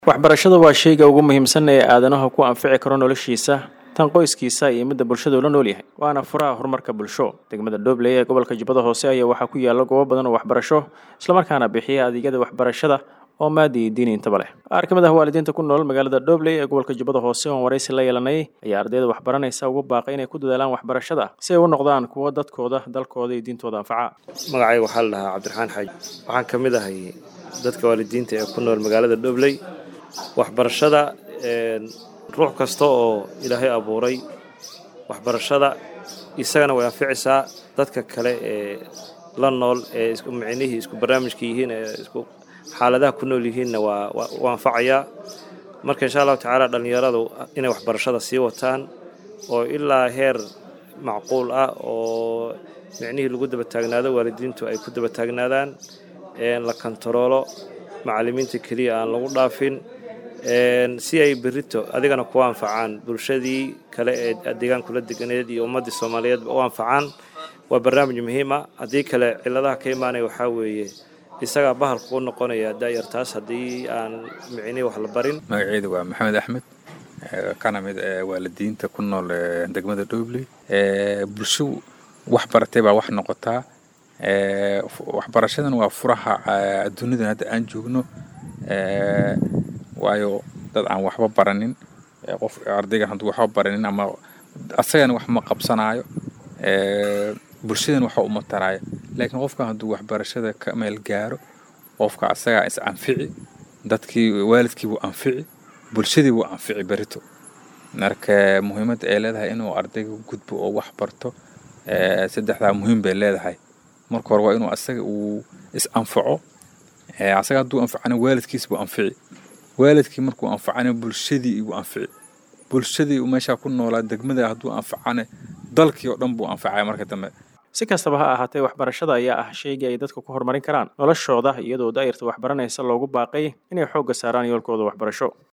waxbarashada waa shayga ugu muhiimsan ee aadanaha ku anfici karo noloshiisa tan qoyskiisa iyo midda bulshada ula nool yahay waana furaha horumarka bulsho degmada dhobley ee gobolka jubbada hoose ayaa waxaa ku yaala goobo badan oo waxbarasho islamarkaana bixiya adeegyada waxbarashada oo maadi iyo diini intaba leh qaar ka mid ah waalidiinta ku nool magaalada dhobley ee gobolka jubbada hoose oon waraysi la yeelanay ayaa ardayda waxbaranaysa ugu baaqay inay ku dadaalaan waxbarashada si ay u noqdaan kuwo dadkooda dalkooda iyo diintooda anfaca magacayga waxaa la dhahaa cabdiraxmaan xaaji waxaan ka mid ahay dadka waalidiinta ee ku nool magaalada dhobley waxbarashada ruux kasta oo ilaahay abuuray waxbarashada isagana way anficaysaa dadka kale ee la nool ee isku micnihii isku barnaamijka yihiin ee isku xaaladaha ku nool yihiinna waa u anfacayaa marka insha allahu tacaala dhallinyaradu inay waxbarashada sii wataan oo ilaa heer macquul ah oo micnihii lagu daba taagnaado waalidiintu ay ku daba taagnaadaan la kontaroolo macallimiinta keliya aan lagu dhaafin si ay berito adigana ku anfacaan bulshadii kale ee deegaankula deganeed iyo ummaddii soomaaliyeed u anfacaan waa barnaamij muhiim ah haddii kale ciladaha ka imaanaya waxaa weeye isagaa bahalka u noqonaya daayartaas haddii aan micnihii wax la barin magaceedu waa maxamed axmed kana mid waalidiinta ku nool degmada dhobley bulsho wax baratay baa wax noqotaa waxbarashadan waa furaha adduunidan hadda aan joogno waayo dad aan waxba baranin qof ardaygan hadduu waxba baranin ama asagana wax ma qabsanaayo bulshadan waxa uma taraayo laakiin qofka hadduu waxbarashada ka meel gaaro qofka asagaa is anfici dadkii waalidkii wuu anfici bulshadii wuu anfici berito marka muhiimadda ay leedahay inuu ardayga gudbo oo wax barto saddexdaa muhiim bay leedahay marka hore waa inuu asaga uu is anfaco asaga hadduu anfacana waalidkiis buu anfici waalidkii markuu anfacana bulshadii igu anfici bulshadii meeshaa ku noolaa degmada hadduu anfacana dalkii oo dhan buu anfacaya marka dambe si kastaba ha ahaatee waxbarashada ayaa ah shaygii ay dadka ku horumarin karaan noloshooda iyadoo daa'irta waxbaranaysa loogu baaqay inay xoogga saaraan yoolkooda waxbarasho